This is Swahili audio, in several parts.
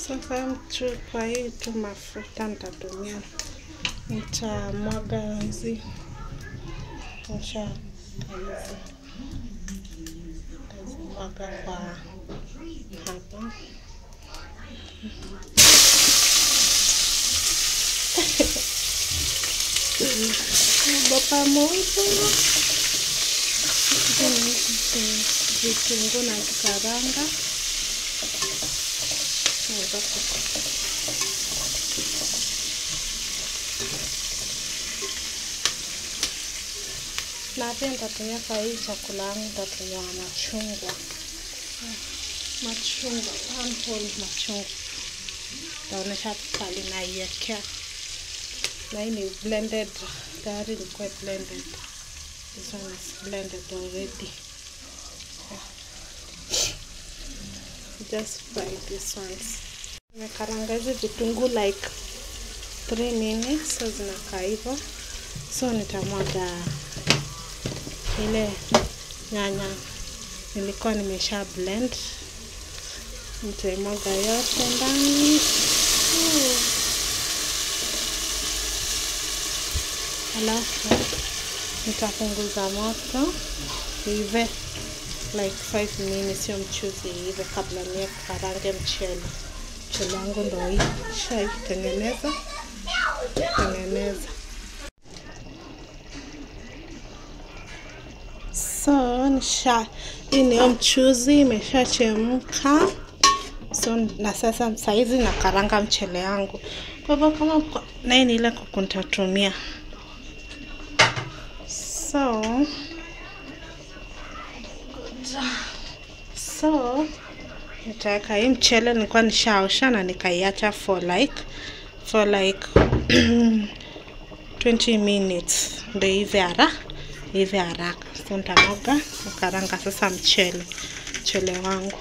Sasa mtu kwa hii tu mafuta nitatumia, nitamwaga hizi nisha hizi tazimwaga kwa hapa bapa moto vitunguu na kikaranga na pia nitatumia kwa hii chakula yangu, nitatumia machungwa, machungwa, one whole machungwa. Nitaonyesha pale naiwekea, na hii ni blended, tayari ilikuwa blended. This one is blended already. Just fry this ones. Nimekaranga hizi vitunguu like 3 minutes, so zinakaa hivyo, so nitamwaga ile nyanya nilikuwa nimesha blend, nitaimwaga yote ndani. Alafu nitapunguza moto ive like 5 minutes, sio mchuzi ive, kabla niye karange mchele. Mchele wangu ndo hii shaitengeneza tengeneza So nisha hii niyo mchuzi imeshachemka. So na sasa saizi na karanga mchele yangu, kwa hivyo kama naye ni ile kuku nitatumia. So so nitaweka hii mchele, nilikuwa nishaosha na nikaiacha for like for like 20 minutes ndio hivi hara hivi haraka. So nitamwaga nakaranga sasa mchele mchele wangu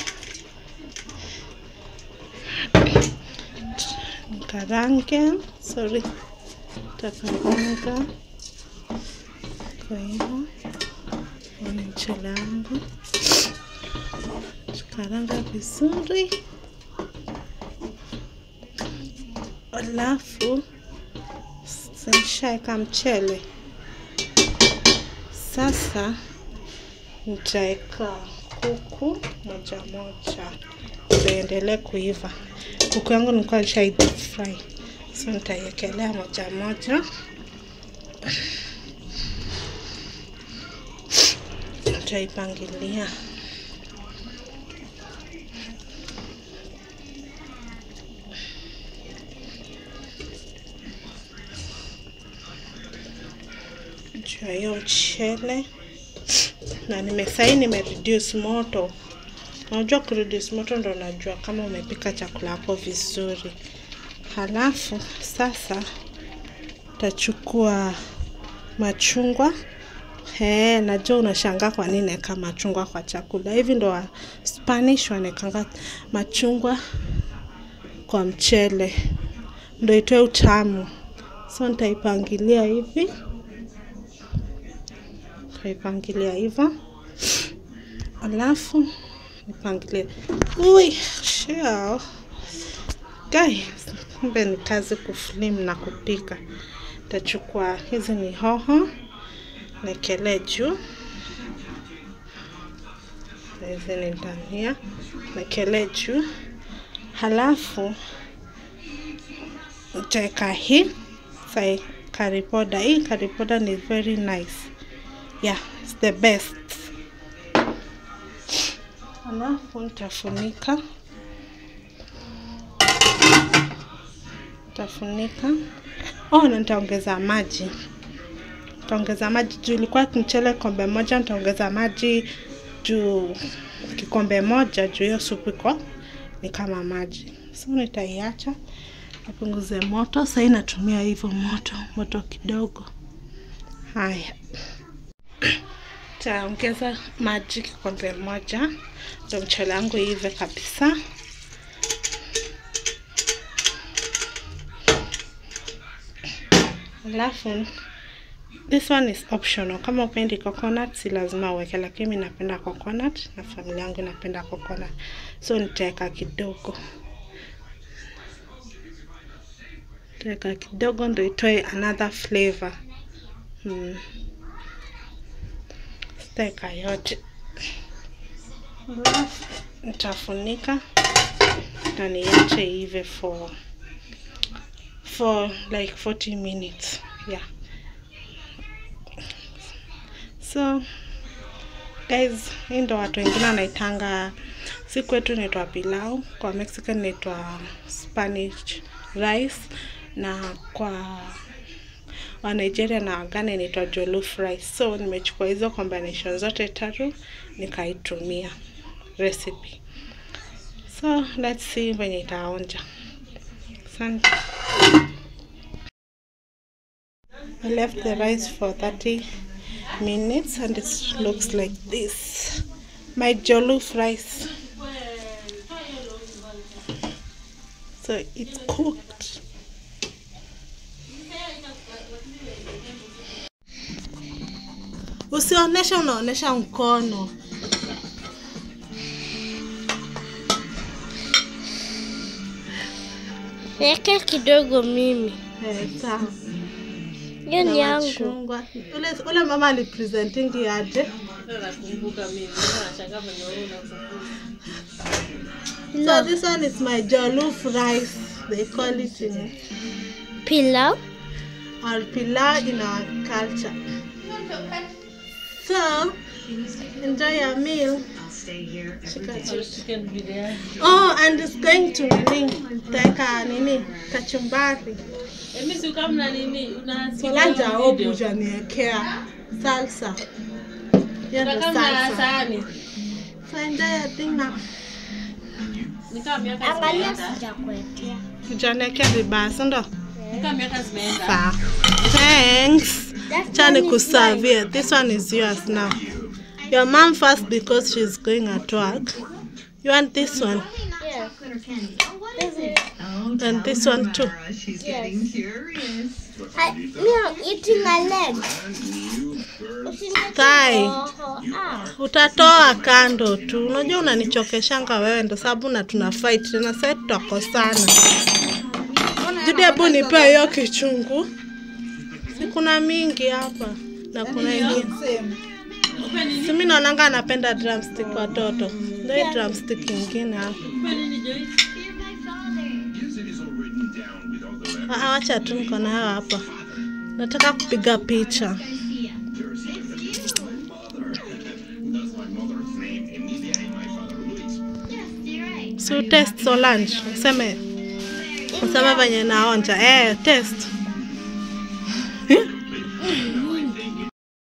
nikarange, sorry, takaranga kwa hivyo ni mchele wangu karanga vizuri, alafu nishaeka mchele sasa nitaweka kuku moja moja ziendelee kuiva. Kuku yangu nilikuwa nishai deep fry, so nitaiekelea moja moja, nitaipangilia juu ya hiyo mchele na nimesai nime reduce moto. Unajua ku reduce moto ndo unajua kama umepika chakula yako vizuri. Halafu sasa tachukua machungwa. He, najua unashangaa kwa nini naeka machungwa kwa chakula. Hivi ndo wa Spanish wanaekanga machungwa kwa mchele ndo itoe utamu. So nitaipangilia hivi nitaipangilia hivyo, alafu nipangilie. Ui, shao guys, kumbe ni kazi kuflim na kupika. Tachukua hizi ni hoho niekelee juu, hizi ni dania niekelee juu, halafu nitaweka hii sai curry powder. Hii curry powder ni very nice yeah, it's the best. Alafu nitafunika nitafunika. Oh, na nitaongeza maji, nitaongeza maji juu ilikuwa mchele kombe moja, nitaongeza maji juu kikombe moja, juu hiyo supu iko ni kama maji, so nitaiacha nipunguze moto. Sahii natumia hivyo moto moto kidogo. Haya, taongeza maji kikombe moja ndo mchele wangu ive kabisa. Alafu this one is optional. Kama upendi coconut si lazima uweke, lakini mimi napenda coconut na familia yangu inapenda coconut, so nitaweka kidogo Taweka kidogo ndo itoe another flavor. Mm. Sitaweka yote. Alafu nitafunika na niache ive for for like 40 minutes. Yeah. So guys, hii ndo watu wengine wanaitanga, si kwetu inaitwa pilau, kwa Mexican inaitwa Spanish rice, na kwa wa Nigeria na Ghana inaitwa jollof rice. So nimechukua hizo combination zote tatu nikaitumia recipe. So let's see venye itaonja. Asante. I left the rice for 30 minutes and it looks like this. My jollof rice. So it's cooked. Usionyesha unaonyesha mkono. Weka kidogo mimi. Eh, sawa. Hiyo ni Na yangu. machungwa. Ule, ule mama alipresentingi aje? So No. this one is my jollof rice. They call it in Pilau. or pilau in our culture. So enjoy your meal. Shika chicken. Oh, and it's going to nini? Teka nini? Kachumbari. Solange hope hujaniekea salsa. Hiyo ndo salsa. So enjoy your thing now. Angalia sijakuwekea. Hujaniekea vibaya, si ndo? Sawa. Thanks. That Chani one is kuservie. This one is yours now. Your mom first because she's going at work. You want this one Yes. This is- and this one too. She's Yes. getting curious. I, me, I'm eating a leg. Usiniletee Thigh. roho. Ah. Utatoa kando tu. Unajua unanichokeshanga wewe ndo sababu na tuna fight tena sasa tutakosana. Jude, hebu nipe hiyo kichungu. Si kuna mingi hapa na kuna ingine. Si mimi naonanga anapenda drumstick watoto. Ndio hii drumstick ingine hapa. Ah, wacha tu niko nayo hapa. Nataka kupiga picha. So test Solange. Useme useme venye naonja. Eh, test.